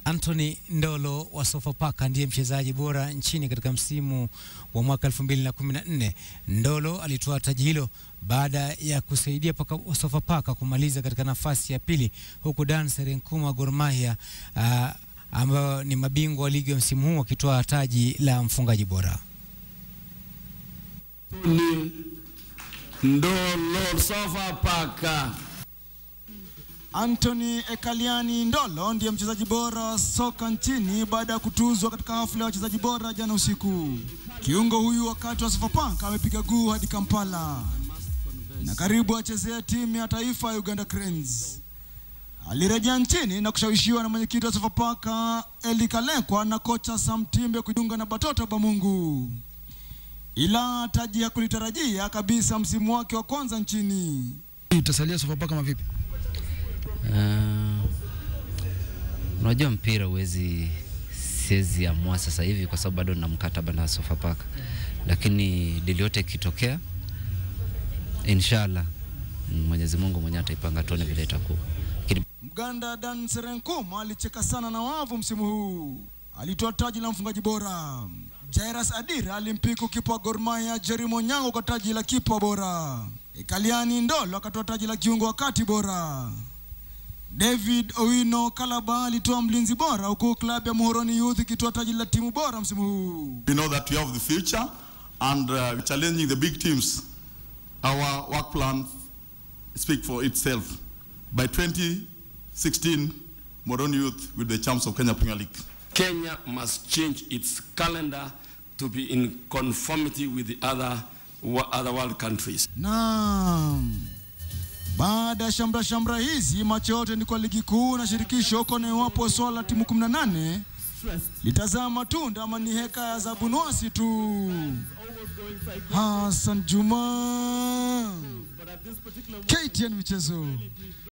Anthony Ndolo wa Sofapaka ndiye mchezaji bora nchini katika msimu wa mwaka 2014. Ndolo alitoa taji hilo baada ya kusaidia paka Sofapaka kumaliza katika nafasi ya pili, huku Dan Serenkuma wa Gor Mahia uh, ambao ni mabingwa wa ligi ya msimu huu wakitoa taji la mfungaji bora. Ni Ndolo Sofapaka. Anthony Ekaliani Ndolo ndiye mchezaji bora wa soka nchini baada ya kutuzwa katika hafla ya wachezaji bora jana usiku. Kiungo huyu wakati wa Sofapaka amepiga guu hadi Kampala na karibu achezea timu ya taifa ya Uganda Cranes. Alirejea nchini na kushawishiwa na mwenyekiti wa Sofapaka Eli Kalekwa na kocha Sam Timbe kujiunga na Batoto Bamungu, ila taji hakulitarajia kabisa msimu wake wa kwanza nchini. Utasalia Sofapaka kama vipi? Uh, unajua mpira huwezi siwezi amua sasa hivi kwa sababu bado na mkataba na Sofapaka, lakini dili yote ikitokea, inshallah Mwenyezi Mungu mwenyewe ataipanga, tuone vile itakuwa. Lakini Mganda Dan Serenkuma alicheka sana na wavu msimu huu, alitoa taji la mfungaji bora. Jairus Adira alimpiku kipa wa Gor Mahia Jerry Monyango kwa taji la kipa bora. Ekaliani Ndolo akatoa taji la kiungo wa kati bora. David Owino Kalaba alitoa mlinzi bora huku klabu ya Muhoroni Youth ikitoa taji la timu bora msimu huu. We know that we have the future and uh, challenging the big teams. Our work plan speak for itself. By 2016, Moroni Youth will be the champs of Kenya Premier League. Kenya must change its calendar to be in conformity with the other, wa- other world countries. Naam. Baada ya shamra shamra hizi, macho yote ni kwa ligi kuu na shirikisho kone iwapo swala la timu 18 litazaa matunda ama ni heka za bunwasi tu. Hassan Juma, KTN Michezo.